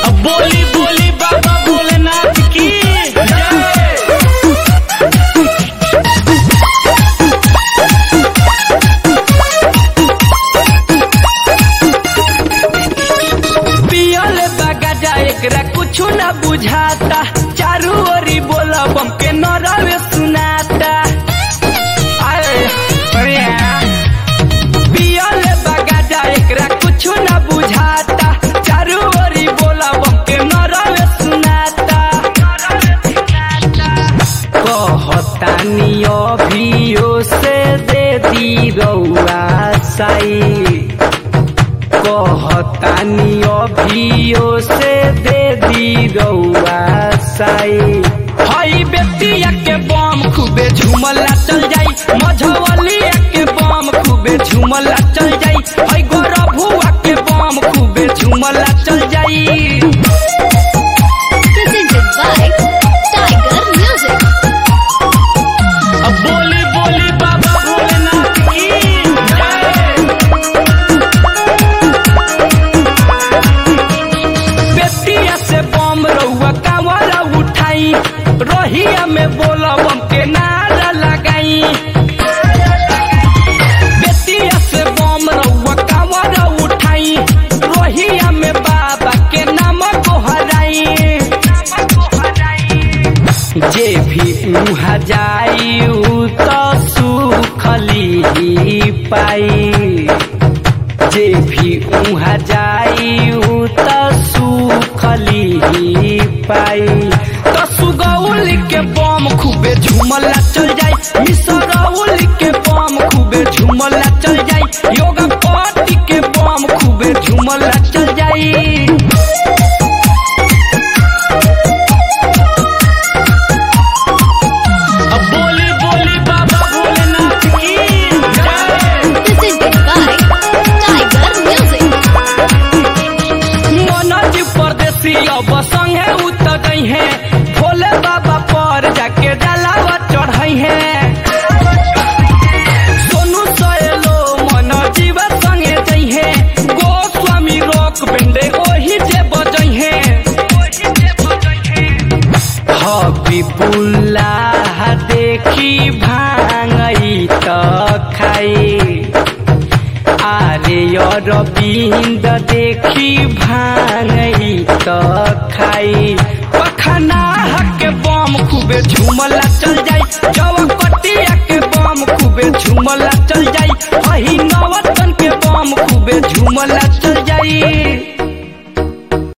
अब बोली बोली बाबा भोलेनाथ की जय पियल बगाजा एकरा कुछ न बुझाता चारू ओरी बोला बम के नरवे सुनाता आए, अरे यार। पियल बगाजा एकरा कुछ न बुझाता चारू ओरी बोला बम के नरवे सुनाता कहतानी अभियो से दे दी रउआ साई कहतानी अभियो से दे दी रउआ साई हई बेतिया के बम खूबे झूमला चल जाई मझवलिया के बम खूबे झूमला चल जाई हई गोरभुआ के बम खूबे झूमला चल जाई presented by Tiger Music. अब बोली बोली बाबा भोलेनाथ की जय बेतिया से बम रउआ कांवरा उठाई रोहिया में बोला बम के नारा लगाई बेतिया से बम रउआ कांवरा उठाई रोहिया में बाबा के नाम गोहराई जे भी उहा जाई उ तो सुखली पाई जे भी उहा जाई उ त सुखली पाई त सुगौल के बम खूबे झूमला चल जाई मिसरौल के बम खूबे झूमला चल जाई योगा पार्टी के बम खूबे झूमला चल जाई अब बोली बोली बाबा भोलेनाथ की जय Presented by Tiger Music. Manoj परदेसी अब संगे उतर गई है भोले बाबा पर जाके जलावा चढ़ई है सोनू सहेलो मनोजीव संगे जई है गोस्वामी रोक बेंडे ओही जे बजई है हबीबुल्लाह देखी भांगई त खाई आरे अरविंद देखी भांगई त खाई पखना के बम खूबे झूमला चल जाई जवकटिया के बम खूबे झूमला चल जाई अही नवतन के बम खूबे झूमला चल जाई